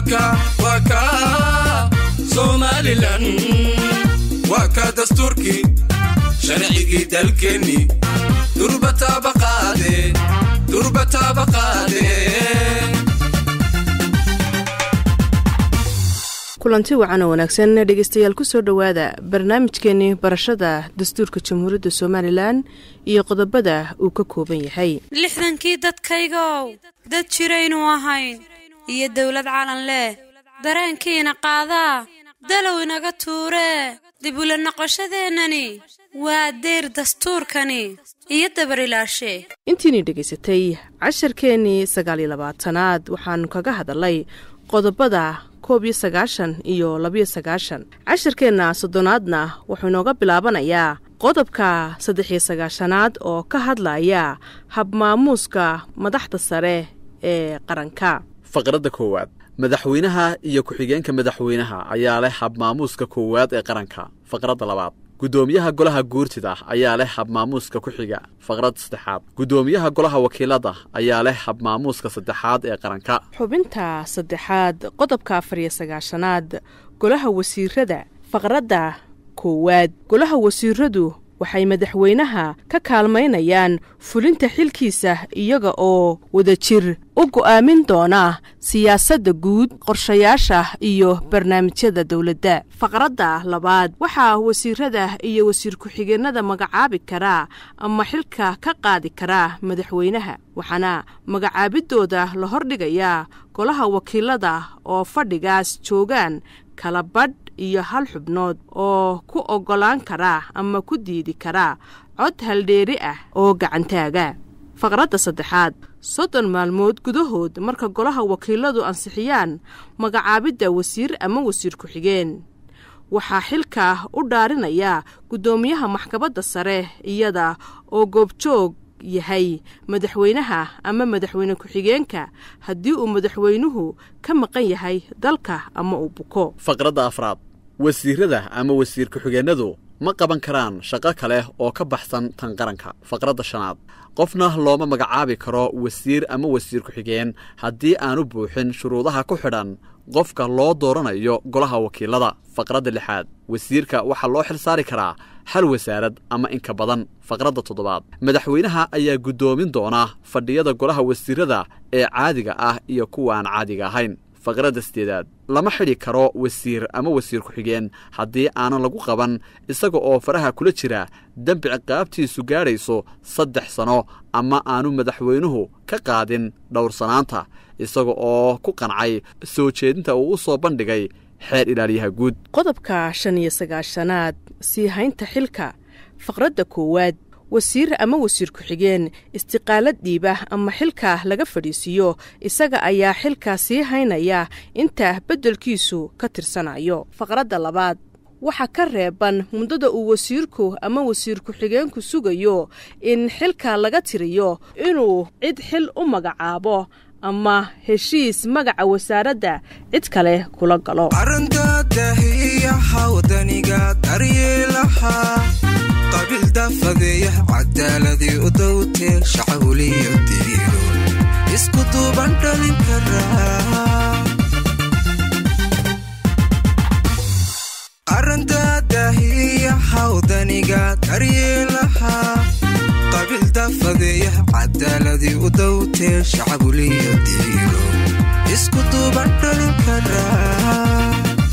waka waka somalilan waa ka dastuurkii sharcigii dalkeenni durbataaba qaade durbataaba qaade kulanti wacan oo wanaagsan dhegeystayaal ku soo dhowaada barnaamijkeenii barashada dastuurka jamhuuriyadda somalilan iyo qodobada uu ka kooban yahay lixdankii dadkaygow dad jiraynu ahayn iyo dowlad calan leh dareenkiina qaadaa dalow inaga tuuree dib ula noqoshadeennani waa deyr dastuurkani iyo dabarilaashe intiinii dhegaysatay casharkeennii sagaaliyo labaatanaad waxaanu kaga hadalay qodobada koob iyo sagaashan iyo labiyo sagaashan casharkeenna soddonaadna wuxuu inooga bilaabanayaa qodobka saddex iyo sagaashanaad oo ka hadlaya habmaamuuska madaxda sare ee qaranka faqradda koowaad madaxweynaha iyo ku-xigeenka madaxweynaha ayaa leh habmaamuuska koowaad ee qaranka faqradda labaad guddoomiyaha golaha guurtida ayaa leh habmaamuuska ku xiga faqradda saddexaad guddoomiyaha golaha wakiilada ayaa leh habmaamuuska saddexaad ee qaranka xubinta saddexaad qodobka afar iyo sagaashanaad golaha wasiirada faqradda koowaad golaha wasiiradu waxay madaxweynaha ka kaalmaynayaan fulinta xilkiisa iyaga oo wadajir u go'aamin doona siyaasadda guud qorshayaasha iyo barnaamijyada dowladda faqradda labaad waxaa wasiirada iyo wasiir ku-xigeenada magacaabi karaa ama xilka ka qaadi karaa madaxweynaha waxaana magacaabidooda la hordhigayaa golaha wakiilada oo fadhigaas joogaan kala badh iyo hal xubnood oo ku oggolaan karaa ama ku diidi karaa cod haldheeri ah oo gacantaaga faqradda saddexaad soddon maalmood gudahood marka golaha wakiiladu ansixiyaan magacaabidda wasiir ama wasiir ku-xigeen waxaa xilka u dhaarinaya guddoomiyaha maxkamadda sare iyada oo goobjoog yahay madaxweynaha ama madaxweyne ku-xigeenka haddii uu madaxweynuhu ka maqan yahay dalka ama uu buko faqradda afraad wasiirada ama wasiir ku-xigeennadu ma qaban karaan shaqo kale oo ka baxsan tan qaranka faqradda shanaad qofna looma magacaabi karo wasiir ama wasiir ku-xigeen haddii aanu buuxin shuruudaha ku xidhan qofka loo dooranayo golaha wakiilada faqradda lixaad wasiirka waxaa loo xil saari karaa hal wasaarad ama inka badan faqradda toddobaad madaxweynaha ayaa guddoomin doona fadhiyada golaha wasiirada ee caadiga ah iyo kuwa aan caadiga ahayn faqradda sideedaad lama xidhi karo wasiir ama wasiir ku-xigeen haddii aanan lagu qaban isaga oo faraha kula jira dembi ciqaabtiisu gaadhayso saddex sano ama aanu madaxweynuhu ka qaadin dhowrsanaanta isaga oo ku qancay soo jeedinta uu u soo bandhigay xeer ilaaliyaha guud qodobka shan iyo sagaashanaad sii haynta xilka faqradda koowaad wasiir ama wasiir ku-xigeen istiqaalad dhiiba ama xilka laga fadhiisiiyo isaga ayaa xilka sii haynaya inta beddelkiisu ka tirsanayo faqradda labaad waxaa ka reeban muddada uu wasiirku ama wasiir ku-xigeenku sugayo in xilka laga tiriyo inuu cid xil u magacaabo ama heshiis magaca wasaaradda cid kale kula galo arrinta dahiyaha wadaniga daryeelaha qabiil dafadeeya cadaaladii u dowtee shacawliyo diriiro isku duuban dhalin karaa arrinta dahiyaha wadaniga daryeelaha qabiil dafadeeya cadaaladii u dowtee shacawliyo diriiro isku duuban dhalin karaa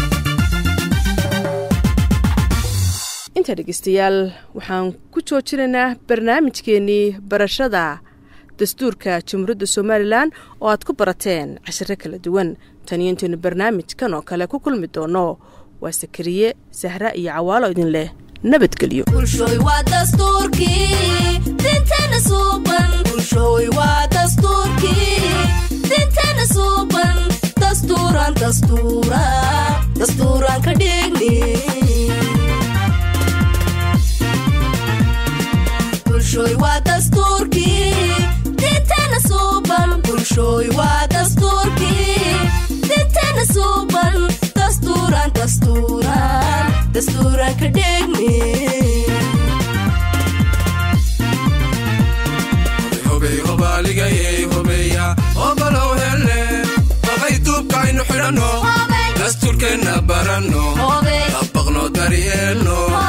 intaa dhegeystayaal waxaan ku joojinaynaa barnaamijkeennii barashada dastuurka jamhuuriyadda somalilan oo aad ku barateen cashiro kala duwan taniyo intaynu barnaamijkan oo kale ku kulmi doono waa sakariye sahra iyo cawaalo idin leh nabadgelyo bulshooy waa dastuurkii dinteena suuban bulshooy waa dastuurkii dinteena suuban dastuuran dastuura dastuuran ka dhigni bulshooy waa dastuurkii dinteena suuban bulshooy waa dastuurkii dinteena suuban dastuuran dastuuran dastuuran ka dhigni hobey hobaaligayey hobeya hobalow hele hobay duubkaynu xidhan baranno dastuurkeenna baranno dabaqno daryeelno